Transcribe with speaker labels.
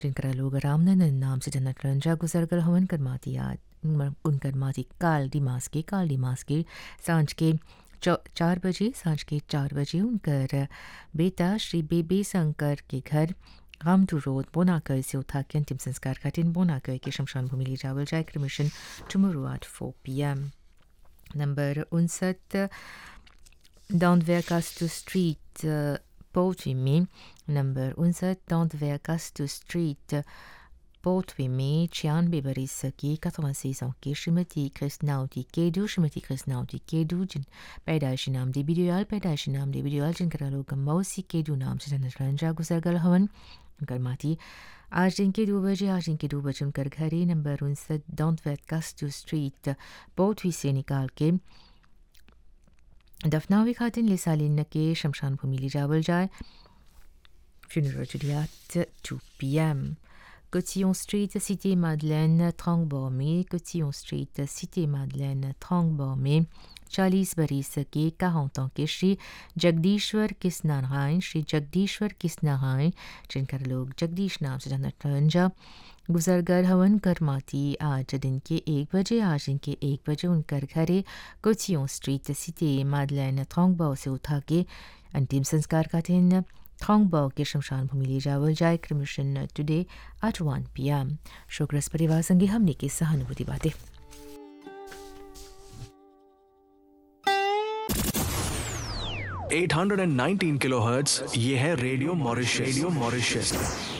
Speaker 1: जिनकरा लोग रामनंदन नाम से जन्नत रंजा गुजर कर हवन कर माती याद उनकर माती काल दिमास के काल दिमास के सांझ के चार बजे सांझ के चार बजे उनकर बेटा श्री बेबी शंकर के घर रामटू रोड बोनाकर से उठा के अंतिम संस्कार खातिर बोनाकर के शमशान भूमि ले जावल जाए cremation tomorrow at four P M number उनसठ डाउनवेयर कास्टू स्ट्रीट पोल्ट्री में नंबर उनसठ डाउनवेयर कास्टू स्ट्रीट पोल्ट्री में छियानवे बरस की कतवासी की श्रीमती कृष्णावती केडू श्रीमती कृष्णावती केडू जिन पैदाइशी नाम देवी दयाल पैदाइशी नाम देवी दयाल जिनका लोग मौसी केडू नाम से जन्नत रंजा गुजर गल हवन उनकर माती आज दिन के दो बजे आज दिन के दो बजे उनकर घरे नंबर उनसठ डॉन्ट वेट कास्टू स्ट्रीट पोल्ट्री से निकाल के दफनावी खातिन ले सालिन के शमशान भूमि ले जावल जाए funeral today at 2 p.m. Cotillon Street, Cité Madeleine, Trangbormé, Cotillon Street, Cité Madeleine, Trangbormé, चालीस बरस के कहावतों के श्री जगदीश्वर किस नारायण श्री जगदीश्वर किस नारायण जिनकर लोग जगदीश नाम से जानत रंजा गुजरगर हवन करमाती आज दिन के एक बजे आज दिन के एक बजे उनकर घरे कोचियों स्ट्रीट सिटी मादलैन थोंगबाओ से उठा के अंतिम संस्कार का दिन थोंगबाओ के शमशान भूमि ले जावल जाए cremation today at one P M शोकरस परिवार संगे हमने की सहानुभूति बातें
Speaker 2: 819 किलोहर्ट्ज ये है रेडियो मॉरिशस रेडियो मॉरिशस